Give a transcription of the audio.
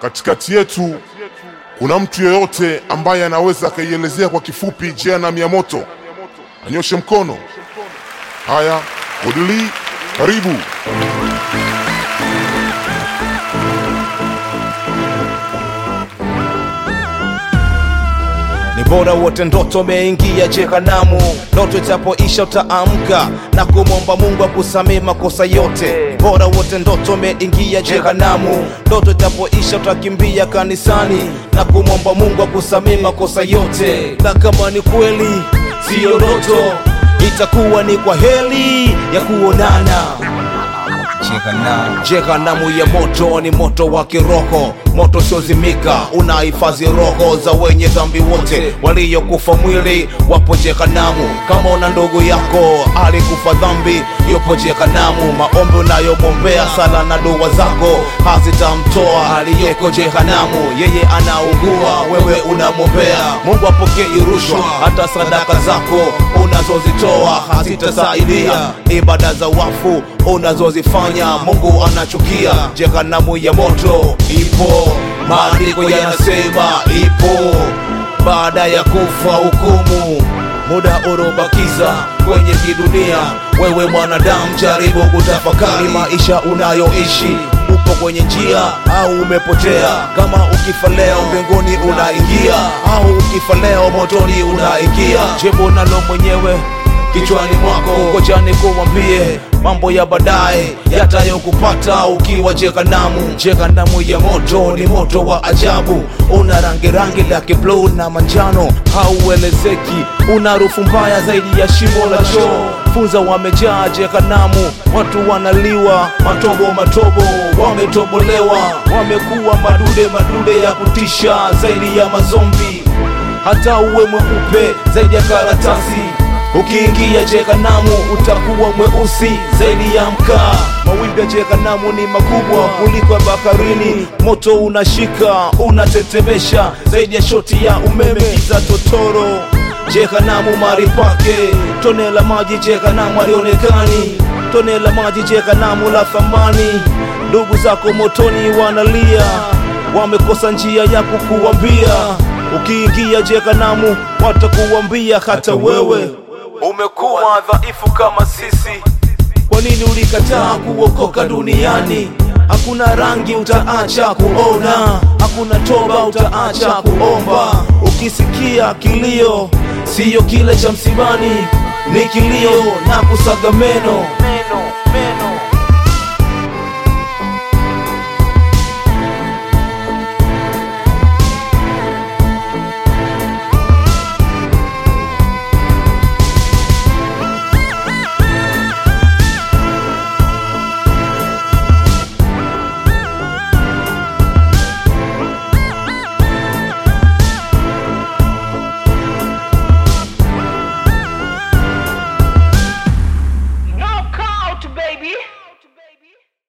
katikati yetu kuna mtu yeyote ambaye anaweza akaielezea kwa kifupi jehanamu ya moto? Anyoshe mkono. Haya, Odili, karibu. Ni bora wote ndoto umeingia jehanamu, ndoto itapoisha utaamka na kumwomba Mungu akusamee makosa yote. Ni bora wote ndoto umeingia jehanamu, ndoto itapoisha utakimbia kanisani na kumwomba Mungu akusamee makosa yote. Na kama ni kweli siyo ndoto, itakuwa ni kwa heri ya kuonana. Jehanamu ya moto ni moto wa kiroho, moto usiozimika, unahifadhi roho za wenye dhambi wote waliokufa mwili, wapo jehanamu. Kama una ndugu yako alikufa dhambi, yupo jehanamu. Maombi unayomwombea, sala na dua zako hazitamtoa aliyeko jehanamu. Yeye anaugua, wewe unamwombea. Mungu apokee rushwa, hata sadaka zako unazozitoa hazitasaidia. Ibada za wafu unazozifanya Mungu anachukia. Jehanamu ya moto ipo, maandiko yanasema ipo. Baada ya kufa hukumu, muda unaobakiza kwenye kidunia. Wewe mwanadamu, jaribu kutafakari maisha unayoishi. Upo kwenye njia au umepotea? Kama ukifa leo mbinguni unaingia, au ukifa leo motoni unaingia? Jibu nalo mwenyewe kichwani mwako, ngoja nikuambie mambo ya baadaye yatayokupata ukiwa jehanamu. Jehanamu ya moto ni moto wa ajabu, una rangi rangi la kibluu na manjano, hauelezeki, una harufu mbaya zaidi ya shimo la choo. Funza wamejaa jehanamu, watu wanaliwa matobo matobo, wametobolewa, wamekuwa madude madude ya kutisha zaidi ya mazombi, hata uwe mweupe zaidi ya karatasi Ukiingia jehanamu utakuwa mweusi zaidi ya mkaa. Mawimbi ya jehanamu ni makubwa kuliko ya baharini, moto unashika unatetemesha zaidi ya shoti ya umeme, giza totoro. Jehanamu mari pake, tone la maji jehanamu halionekani, tone la maji jehanamu la thamani. Ndugu zako motoni wanalia, wamekosa njia ya kukuambia. Ukiingia jehanamu watakuambia hata wewe umekuwa dhaifu kama sisi. Kwa nini ulikataa kuokoka duniani? Hakuna rangi utaacha kuona, hakuna toba utaacha kuomba. Ukisikia kilio, siyo kile cha msibani, ni kilio na kusaga meno.